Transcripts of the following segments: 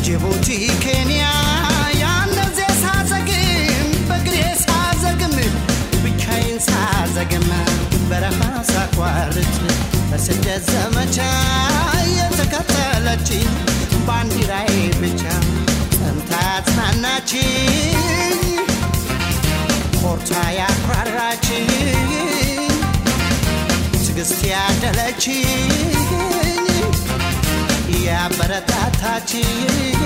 ጅቡቲ ኬንያ ያነዜ ሳዘግም በግሬ ሳዘግም ብቻዬን ሳዘግም በረሃ ሳቋርጥ በስደት ዘመቻ የተከተለች ባንዲራዬ ብቻ ጸንታ ያጽናናችኝ ኮርታ ያኩራራችኝ ትዕግስት ያደለችኝ ያበረታታችኝ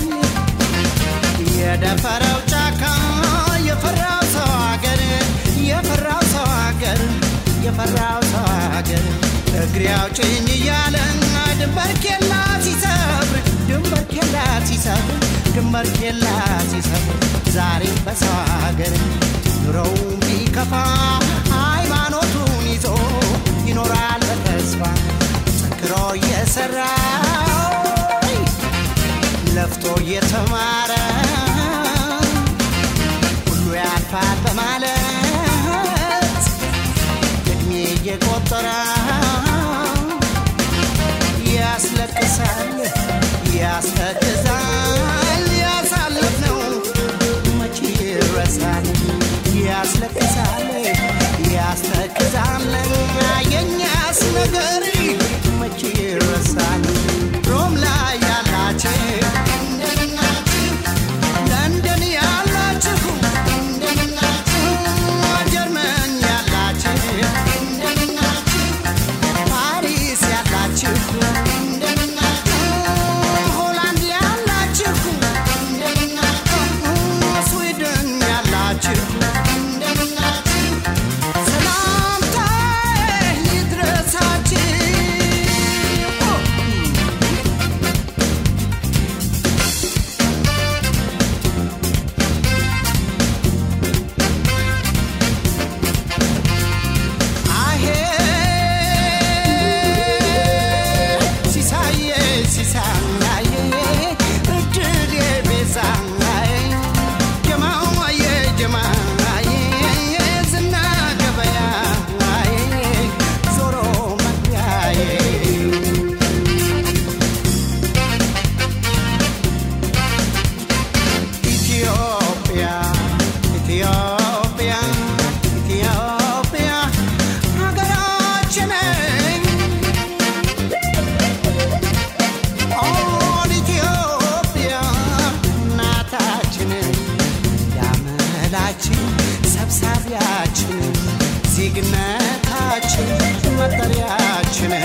የደፈረው ጫካ የፈራው ሰው አገር የፈራው ሰው አገር የፈራው ሰው አገር እግሬ አውጭኝ እያለ ድንበር ኬላ ሲሰብር ድንበር ኬላ ሲሰብር ድንበር ኬላ ሲሰብር ዛሬ በሰው አገር ኑሮው ቢከፋ ሃይማኖቱን ይዞ ይኖራል በተስፋ ጠንክሮ እየሰራ ለፍቶ እየተማረ ሁሉ ያልፋል በማለት እድሜ እየቆጠረ ያስለቅሳል፣ ያስተክዛል። ያሳለፍነው መቼ ይረሳል? ያስለቅሳል፣ ያስተክዛል። የኛስ ነገር መቼ ይረሳል? ሮም ላይ ያላችሁ ለንደን ያላችሁ ጀርመን ያላችሁ ፓሪስ ያላችሁ ሆላንድ ያላችሁ ስዊድን ያላችሁ ሰላምታዬ ይድረሳችሁ። አሄ ሲሳዬ ሲሳዬ እድሌ ቤዛዬ ጀማዬ ጀማዬ ዝና ገበያዬ ዞሮ መግቢያዬ ኢትዮጵያ ኢትዮጵያ ኢትዮጵያ ሀገራችን ኦን ኢትዮጵያ እናታችን ያመላችን ሰብሳቢያችን ዜግነታችን መጠሪያችን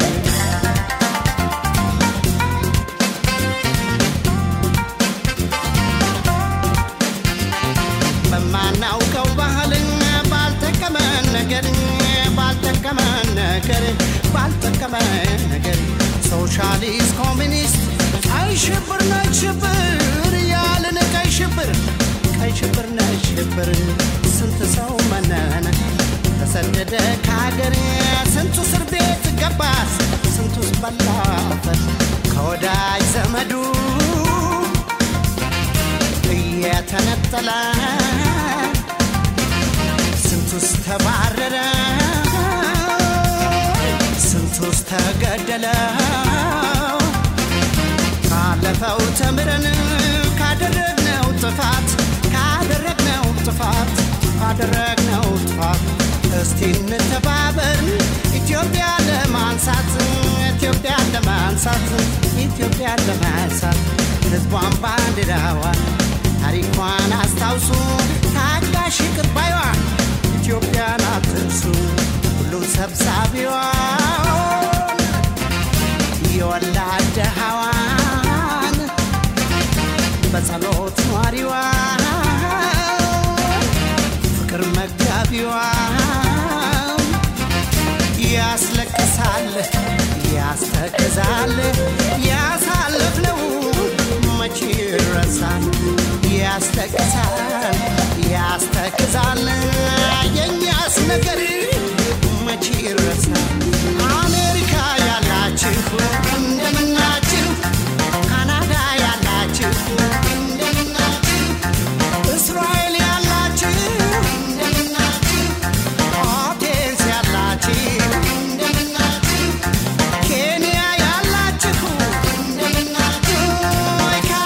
በማናውቀው ባህልን ባልጠቀመን ነገር ባልጠቀመን ነገር ባልጠቀመን ነገር ሶሻሊስት ኮሚኒስት ቀይ ሽብር ነጭ ሽብር ያልን ቀይ ሽብር ቀይ ሽብር ነጭ ሽብር ስንት ሰው መነነ ተሰደደ ከሀገር ስንቱ እስር ቤት ገባስ ስንቱስ በላበት ከወዳጅ ዘመዱ እየተነጠለ ስንቱስ ተባረረ ስንቱስ ተገደለ ካለፈው ተምረን ካደረግነው ጥፋት ካደረግነው ጥፋት ካደረግነው ጥፋት እስቲ እንተባበር ኢትዮጵያ ለማንሳት ኢትዮጵያ ለማንሳት ኢትዮጵያ ለማንሳት ህዝቧን ባንዲራዋን ታሪኳን አስታውሱ ታጋሽ ይቅር ባይዋን ኢትዮጵያን አትርሱ ሁሉን ሰብሳቢዋን የወላድ ድሃዋን በጸሎት ኗሪዋን ፍቅር መጋቢዋን ያስለቅሳል ያስተክዛል ያሳለፍነው መቼ ይረሳል ያስለቅሳል ያስተክዛል የኛስ ነገር መቼ ይረሳል አሜሪካ ያላችሁ እንደምናችሁ ካናዳ ያላችሁ እንደምናችሁ እስራኤል ያላችሁ እንደምናችሁ አቴንስ ያላችሁ እንደምናችሁ ኬንያ ያላችሁ እንደምናችሁ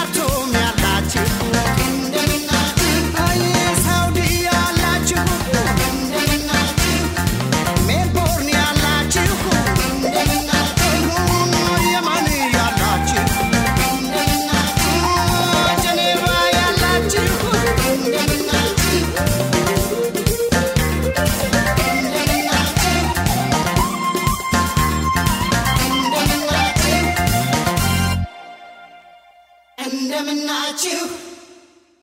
እንደምናችሁ